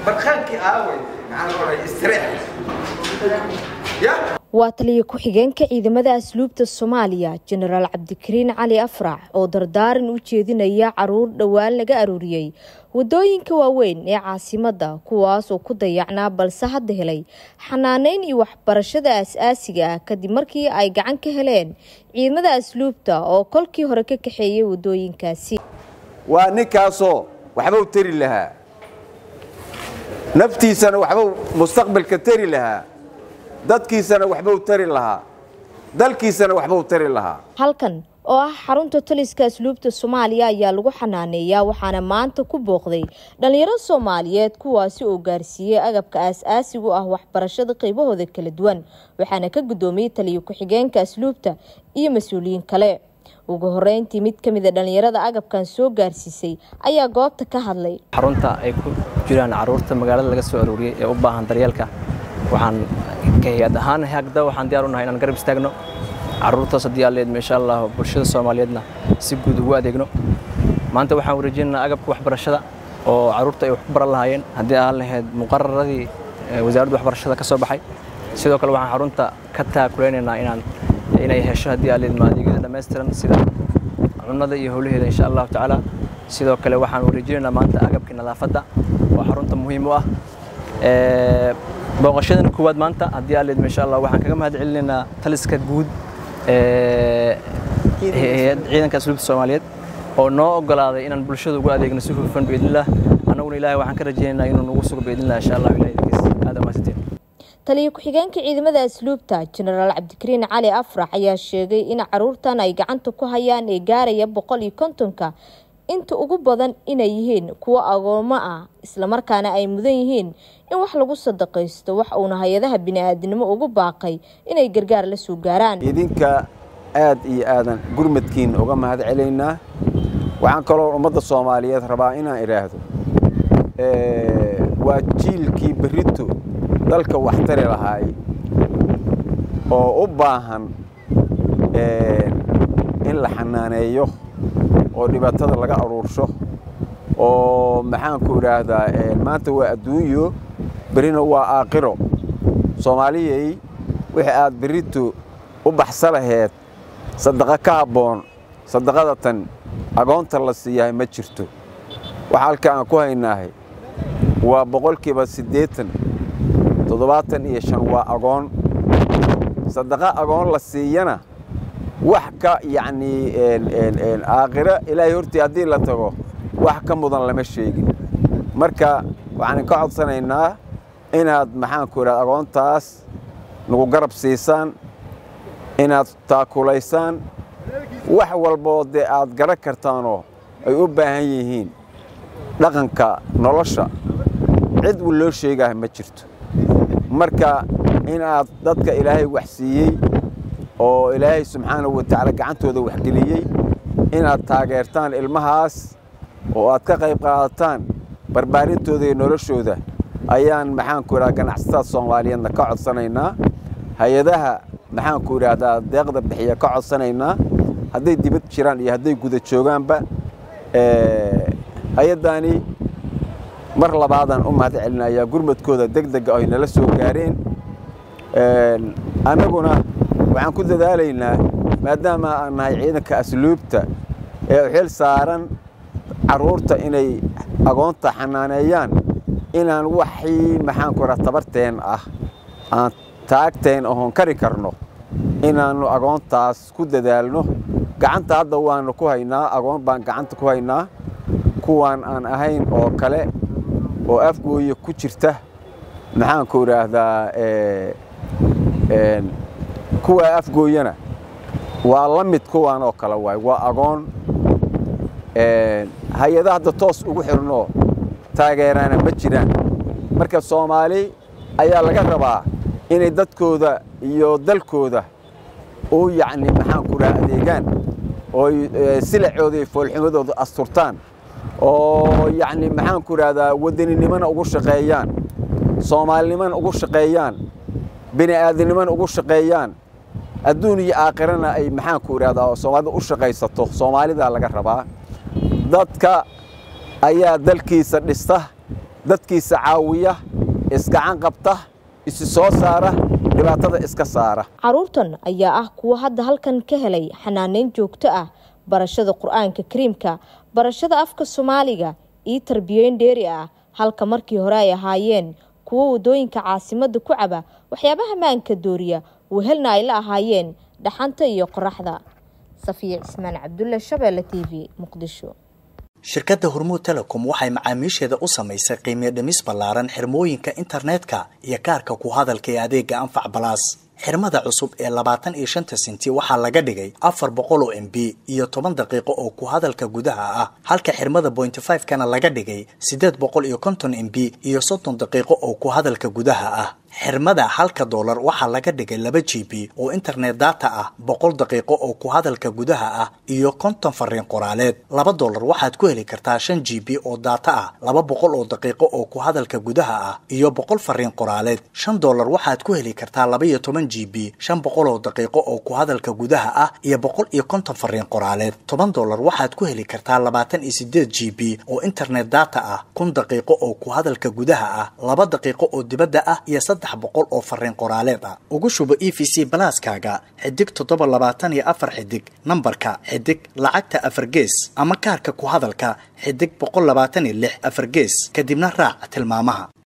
barkaankii aaway maxaan oray istireex ya waa taliya ku-xigeenka ciidamada asluubta soomaaliya jenaraal cabdikariin cali afrax oo dardaaran u jeedinaya caruur dhowaan laga arooriyey wadooyinka waaweyn ee caasimadda kuwaas oo ku dayacnaa balse hadda helay xanaaneyn iyo waxbarashada as-aasiga ah kadib markii ay gacan ka heleen ciidamada asluubta oo kolkii hore ka kaxeeyay wadooyinkaasi waa ninkaasoo waxbau tari lahaa naftiisana waxbau mustaqbalka tari lahaa dadkiisana waxbau tari lahaa dalkiisana waxbau tari lahaa halkan oo ah xarunta taliska asluubta soomaaliya ayaa lagu xanaaneeyaa waxaana maanta ku booqday dhalinyaro soomaaliyeed kuwaasi oo gaarsiiyey agabka aas-aasigu ah waxbarashada qaybahooda kala duwan waxaana ka guddoomiyey taliya ku-xigeenka asluubta iyo mas-uuliyiin kale ugu horeyntii mid ka mid a dhallinyarada agabkan soo gaarsiisay ayaa goobta ka hadlay xarunta ay ku jiraan caruurta magaalada laga soo arooriyey ee u baahan daryeelka waxaan ka hay-ad ahaan hagda waxaan diyaar u nahay inaan garab istaagno caruurtaas haddii aleed insha allah bulshada soomaaliyeedna si guud ugu adeegno maanta waxaan wareejinaynaa agabka waxbarashada oo caruurta ay wax ku baran lahaayeen haddii aan lahayd muqararadii wasaaradda waxbarashada ka soo baxay sidoo kale waxaan xarunta ka taakulaynaynaa inaan inay hesho haddii aleed maadeegyada dhammaystiran sida cunnada iyo howlaheeda insha allahu tacaala sidoo kale waxaan wareejinaynaa maanta agabkii nadaafadda oo xarunta muhiim u ah booqashadana koowaad maanta haddii aleed insha allah waxaan kaga mahad celinaynaa taliska guud ciidanka asluubta soomaaliyeed oo noo ogolaaday inaan bulshada ugu adeegno si hufan biidnillah annaguna ilaahay waxaan ka rajaynaynaa inuu nagu sugo biidnillah insha allah ilahay idinkiis aad amaasiteen taliya ku-xigeenka ciidamada asluubta jenaraal cabdikariin cali afrax ayaa sheegay in caruurtan ay gacanta ku hayaan ee gaaraya boqol iyo kontonka inta ugu badan inay yihiin kuwo agoomo ah islamarkaana ay mudan yihiin in wax lagu sadaqaysto wax uuna hay-adaha bini-aadinimo ugu baaqay inay gargaar la soo gaaraan idinka aad iyo aadan gurmadkiin uga mahad celaynaa waxaan kaloo ummadda soomaaliyeed rabaa inaan idhaahdo waa jiilkii berrito dalka waxtari lahaay oo u baahan in la xanaaneeyo oo dhibaatada laga aruursho oo maxaanku idhaahdaa maanta waa adduunyo berrina waa aakhiro soomaaliyay wixii aad berrito u baxsa laheed sadaqo ka habboon sadaqada tan agoonta la siiyahay ma jirto waxa halka aan ku haynaahay waa boqolkiiba siddeetan toddobaatan iyo shan waa agoon sadaqo agoon la siiyana wax ka yacnii aakhiro ilaahay hortii haddii la tago wax ka mudan lama sheegin marka waxaan ka codsanaynaa inaad maxaanku idhahda agoontaas nagu garab siisaan inaad taakulaysaan wax walboo dee aad garan kartaanoo ay u baahan yihiin dhaqanka nolosha cid uu loo sheegaah ma jirto marka inaad dadka ilaahay wax siiyey oo ilaahay subxaanahu wa tacaala gacantooda waxgeliyey inaad taageertaan ilmahaas oo aad ka qayb qaadataan barbaarintooda iyo noloshooda ayaan maxaanku idhahda ganacsatada soomaaliyeedna ka codsanaynaa hay-adaha maxaanku idhaahdaa deeqda bixiya ka codsanaynaa hadday dibad jiraan iyo hadday guda joogaanba hay-addaani mar labaadaan u mahad celinayaa gurmadkooda deg dega ay nala soo gaareen annaguna waxaan ku dadaalaynaa maadaama aan nahay ciidanka asluubta ee xil saaran carruurta inay agoonta xanaaneeyaan inaan waxii maxaanku idhaha tabarteen ah aan taagteen oon kari karno inaannu agoontaas ku dadaalno gacanta hadda waannu ku haynaa agoon baan gacanta ku haynaa kuwaan aan ahayn oo kale oo afgooya ku jirta maxaanku idhaahdaa kuwa afgooyana waa la mid kuwaan oo kale waay waa agoon hay-ada hadda toos ugu xirnoo taageeraana ma jiraan marka soomaali ayaa laga rabaa inay dadkooda iyo dalkooda u yacni maxaanku dhaha adeegaan ooy silacooda iyo foolxumadooda asturtaan oo yacni maxaanku idhahdaa wadaninimona ugu shaqeeyaan soomaalinimona ugu shaqeeyaan bini aadamnimona ugu shaqeeyaan adduun iyo aakhirana ay maxaanku idhahdaa soomaalida u shaqaysato soomaalidaa laga rabaa dadka ayaa dalkiisa dhista dadkiisa caawiya isgacan qabta isi soo saara dhibaatada iska saara carruurtan ayaa ah kuwa hadda halkan ka helay xanaaneyn joogto ah barashada qur-aanka kariimka barashada afka soomaaliga iyo tarbiyeyn dheeri ah halka markii hore ay ahaayeen kuwo waddooyinka caasimadda ku caba waxyaabaha maanka dooriya wehelna ay la ahaayeen dhaxanta iyo qoraxda safiya cismaan cabdulle shabeelle t v muqdisho shirkadda hormuud telecom waxay macaamiisheeda u samaysay qiimiyo dhimis ballaaran xirmooyinka internetka iyo kaarka ku hadalka ee adeega anfac balaas xirmada cusub ee labaatan iyo shanta senti waxaa laga dhigay afar boqol oo m b iyo toban daqiiqo oo ku hadalka gudaha ah halka xirmada bointy five kana laga dhigay siddeed boqol iyo konton m b iyo soddon daqiiqo oo ku hadalka gudaha ah xirmada halka doolar waxaa laga dhigay laba g b oo internet data ah boqol daqiiqo oo ku hadalka gudaha ah iyo konton fariin qoraaleed laba doolar waxaad ku heli kartaa shan g b oo data ah laba boqol oo daqiiqo oo ku hadalka gudaha ah iyo boqol fariin qoraaleed shan doolar waxaad ku heli kartaa laba iyo toban g b shan boqol oo daqiiqo oo ku hadalka gudaha ah iyo boqol iyo konton fariin qoraaleed toban doolar waxaad ku heli kartaa labaatan iyo sideed g b oo internet data ah kun daqiiqo oo ku hadalka gudaha ah laba daqiiqo oo dibadda ah iyo boqol oo fariin qoraaleed ah ugu shubo e v c balaaskaaga xidig toddoba labaatan iyo afar xidig nambarka xidig lacagta afar gees ama kaarka ku hadalka xidig boqol labaatan iyo lix afar gees kadibna raac tilmaamaha